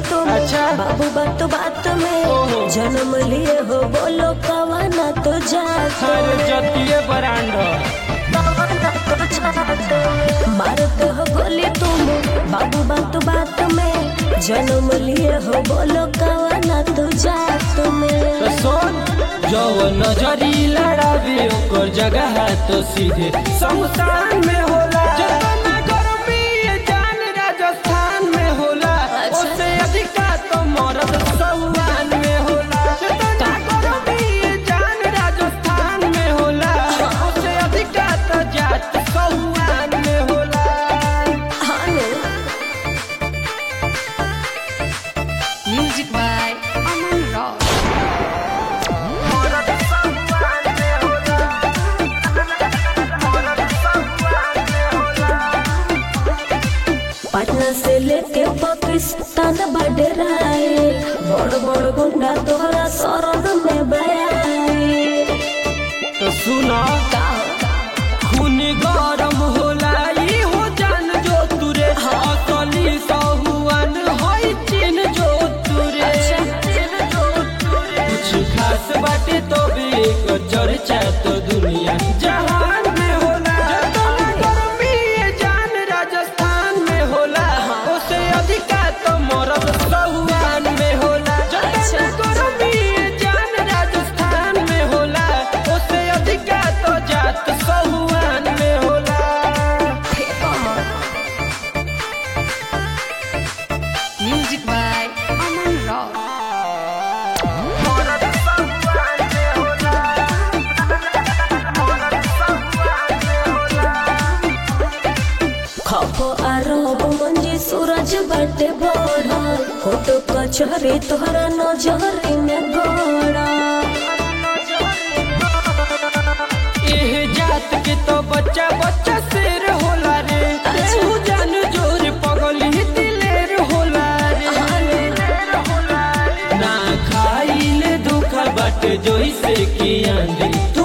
तुम अच्छा। बाबू बात बात में ओहो। जन्म लिए हो बोलो कवाना तो जात अरे जतिये ब्रांड मारते हो गोली तुम बाबू बात बात में जन्म लिए हो बोलो कवाना तो जात में तो सुन जो नजरी लड़ावे ओकर जगह तो सीधे शमशान में होला जतना गर्मी ये जान राजस्थान में होला अच्छा। उससे अधिका तो मरद सहुआन में होला जतना गर्मी ये जान राजस्थान में होला उससे अधिका तो जात सहुआन में होला हाँ नो। Music by Aman Rock. मरद सहुआन में होला मरद सहुआन में होला पटना से लेके पाकिस्तान बडराए बड़ बड़ गुंडा तोहरा शरण में बयाए तो सुना खून गरम होला ई हो जान जो तुरे असली सहुआन होई चिन जो तुरे कुछ खास बाटे तो भी एक चर्चा तो दुनिया जहान में होला जतना गर्मी ये जान राजस्थान में होला उससे अधिका तो मरद सहुआन में होला जतना गर्मी ये जान राजस्थान में होला उससे अधिका तो जात सहुआन में होला Music by Aman Rock. मरद सहुआन में होला मरद सहुआन में होला खप आरब मंजी सूरज बटे बड़ा फोटो कचहरी तोहरा नजरी में गड़ा एह जात के तो बच्चा बच्चा शेर होला रे एहू जान जोर पगली दिलेर होला रे ना खाइले दुख बट जोइसे की आंधी तू